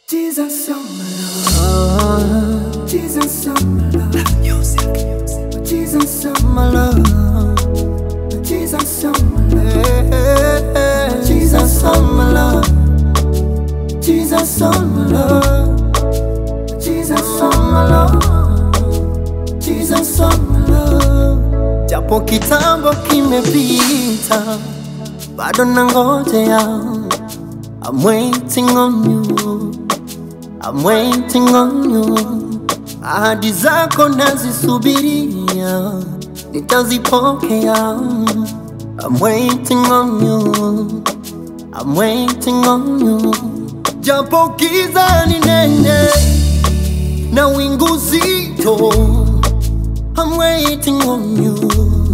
Jesus, you're my love. Jesus, you're my love. Music. Jesus, you're my love. Jesus, you're my love. Jesus, you're my love. Jesus, you're my love. Jesus, you're my love. Jesus, you're my love. Japo kitambo kimepita, bado nangojea. I'm waiting on you. I'm waiting on you. Ahadi zako nazisubiria, nitazipokea. I'm waiting on you. I'm waiting on you. Japo giza ni nene na wingu zito, I'm waiting on you.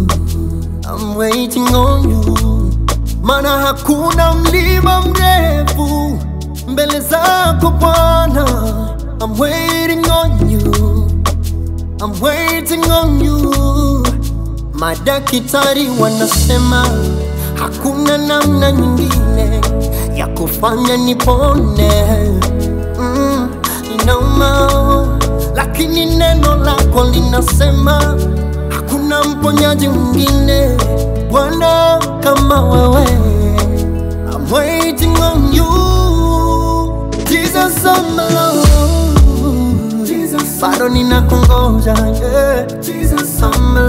I'm waiting on you. Mana hakuna mlima mrefu mbele zako Bwana. I'm waiting on you. I'm waiting on you. Madaktari wanasema hakuna namna nyingine ya kufanya nipone. Mm, inauma, lakini neno lako linasema hakuna mponyaji mwingine Bwana kama wewe. I'm waiting on you. Jesus, I'm alone. Jesus, bado ninakungoja. Yeah. Jesus, I'm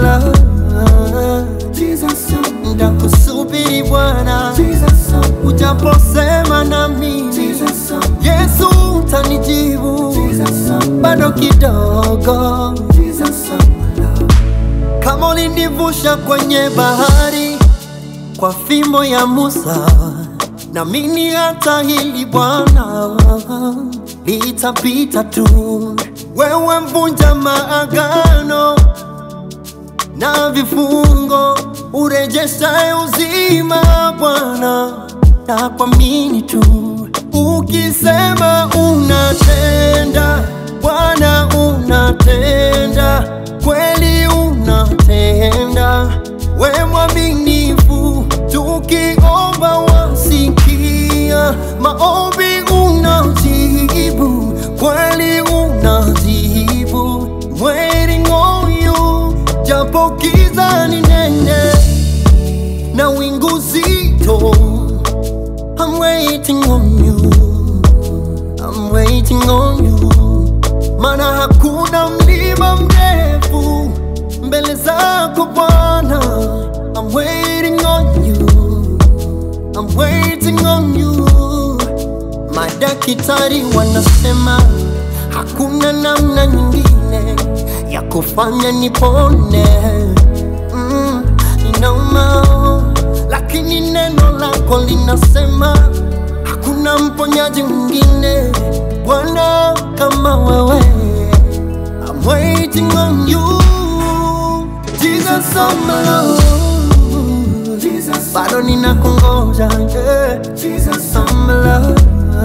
alone. Jesus, ndakusubiri Bwana. Jesus, ujaposema na mimi. Jesus, Yesu utanijibu. Jesus, bado kidogo. Jesus, kama ulinivusha kwenye bahari kwa fimbo ya Musa, na mimi hata hili Bwana litapita tu. Wewe mvunja maagano na vifungo, urejeshaye uzima Bwana, na kuamini tu. Ukisema unatenda Bwana, unatenda kweli, unatenda we mwaminifu, tukiomba wasikia, maombi unajibu, kweli unajibu. Waiting on you, japo giza ni nene na wingu zito, I'm waiting on you, I'm waiting on you, mana hakuna mlima mrefu mbele zako Bwana. I'm waiting on you, I'm waiting on you. Madaktari wanasema hakuna namna nyingine ya kufanya nipone. Mm, inauma, lakini neno lako linasema hakuna mponyaji mwingine Bwana kama wewe. I'm waiting on you. Jesus, I'm alone. Jesus, bado ninakungoja. Yeah. Jesus, I'm alone.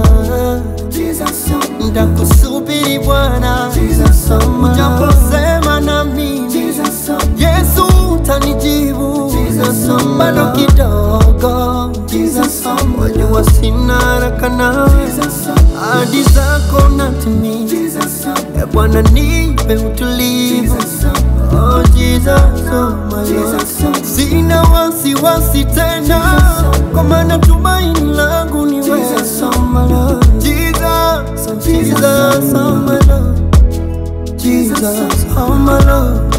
Jesus, ndakusubiri Bwana. Jesus, I'm alone. Ujaposema na mimi. Jesus, Yesu utanijibu. Jesus, bado kidogo. Jesus, wajua sina haraka nawe. Ahadi zako natimiza. Jesus, e Bwana nipe utulivu. Oh Jesus, oh my Lord. Sina wasiwasi tena, kwa maana tumaini langu ni wewe. Jesus, oh my Lord. Jesus, Jesus, oh my Lord. Jesus, oh my Lord.